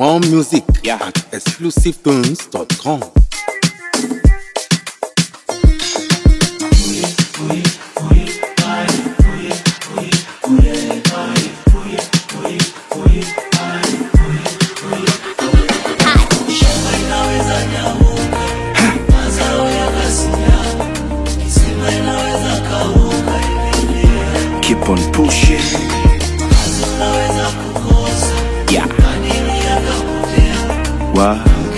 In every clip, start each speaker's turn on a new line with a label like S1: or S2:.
S1: More music
S2: Yeah.
S1: at exclusivetones.com.
S2: Keep on pushing. Yeah. What?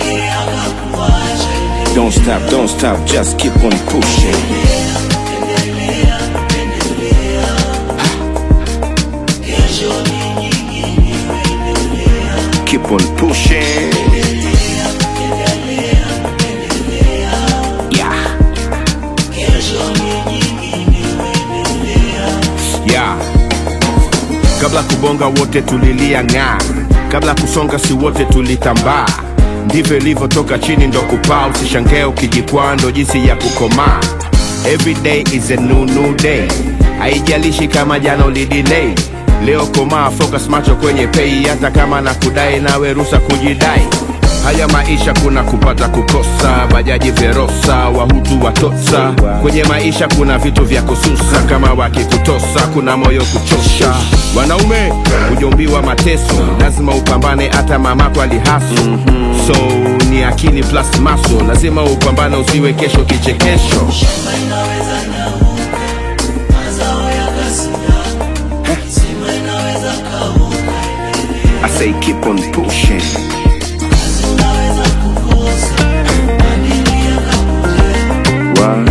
S2: Don't stop, don't stop, just keep on pushing. Keep on pushing. Yeah. Yeah. Kabla kubonga wote tulilia ng'aa, kabla kusonga si wote tulitambaa. Ndivyo ilivyotoka chini ndo kupaa, usishangae ukijikwaa, ndo jinsi ya kukomaa. Every day is a new new day, haijalishi kama jana ulidelay. Leo komaa, focus macho kwenye pay, hata kama na kudai nawe rusa kujidai. Haya maisha kuna kupata kukosa, bajaji verosa, wahutu watosa. Kwenye maisha kuna vitu vya kususa, kama wakikutosa kuna moyo kuchosha. Wanaume hujombiwa mateso, lazima upambane, hata mamako alihaso. So ni akili plus maso, lazima upambane, usiwe kesho kichekesho. I say keep on pushing. What?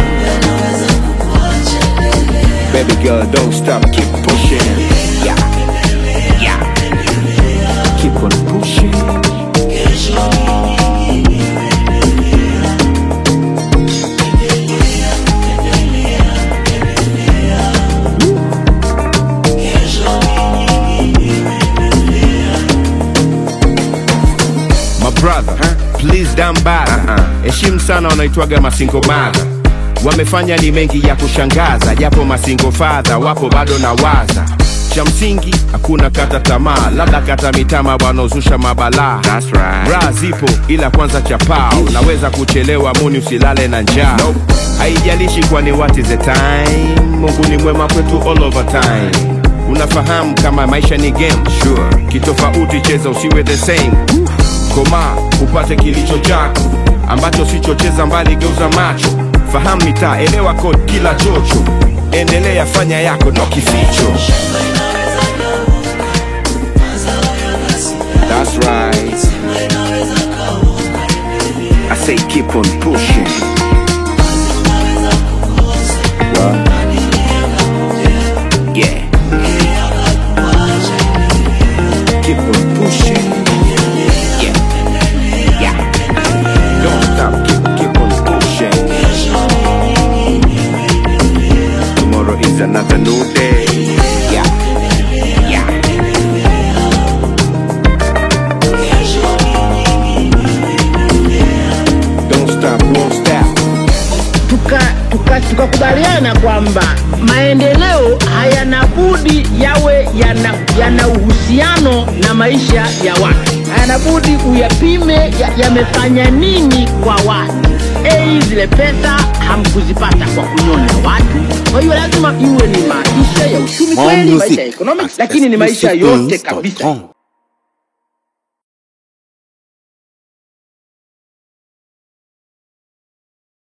S2: Baby girl, don't stop, keep pushing. Yeah. Yeah. Keep on pushing. My brother, please down bad. Heshimu sana wanaitwaga masingo mother. Wamefanya ni mengi ya kushangaza, japo masingo fadha wapo bado na waza. Cha msingi hakuna kata tamaa, labda kata mitama wanaozusha mabalaa.
S3: That's right.
S2: Raha zipo ila kwanza chapao, naweza kuchelewa muni usilale na njaa. Haijalishi kwani what is the time, Mungu ni mwema kwetu all over time. Unafahamu kama maisha ni game, sure. Kitofauti cheza usiwe the same. Koma upate kilicho chako ambacho sichocheza mbali, geuza macho, fahamu mitaa, elewa code kila chocho, endelea fanya yako no kificho. That's right. I say keep on pushing. What? Yeah. Keep on pushing. Yeah. Yeah. Don't stop. Keep keep on pushing. Tomorrow is another new day. Yeah. Yeah. Don't stop. Won't stop.
S4: tukakubaliana tuka, tukakubaliana kwamba maendeleo hayana budi yawe yana, yana uhusiano na maisha ya watu, hayana budi uyapime ya- yamefanya nini kwa watu. Ei, zile pesa hamkuzipata kwa kunyonya watu, kwa hiyo lazima iwe ni maisha ya uchumi
S1: More
S4: kweli, maisha
S1: music
S4: ya economics,
S1: at
S4: lakini ni maisha yote kabisa
S1: exclusivetones.com.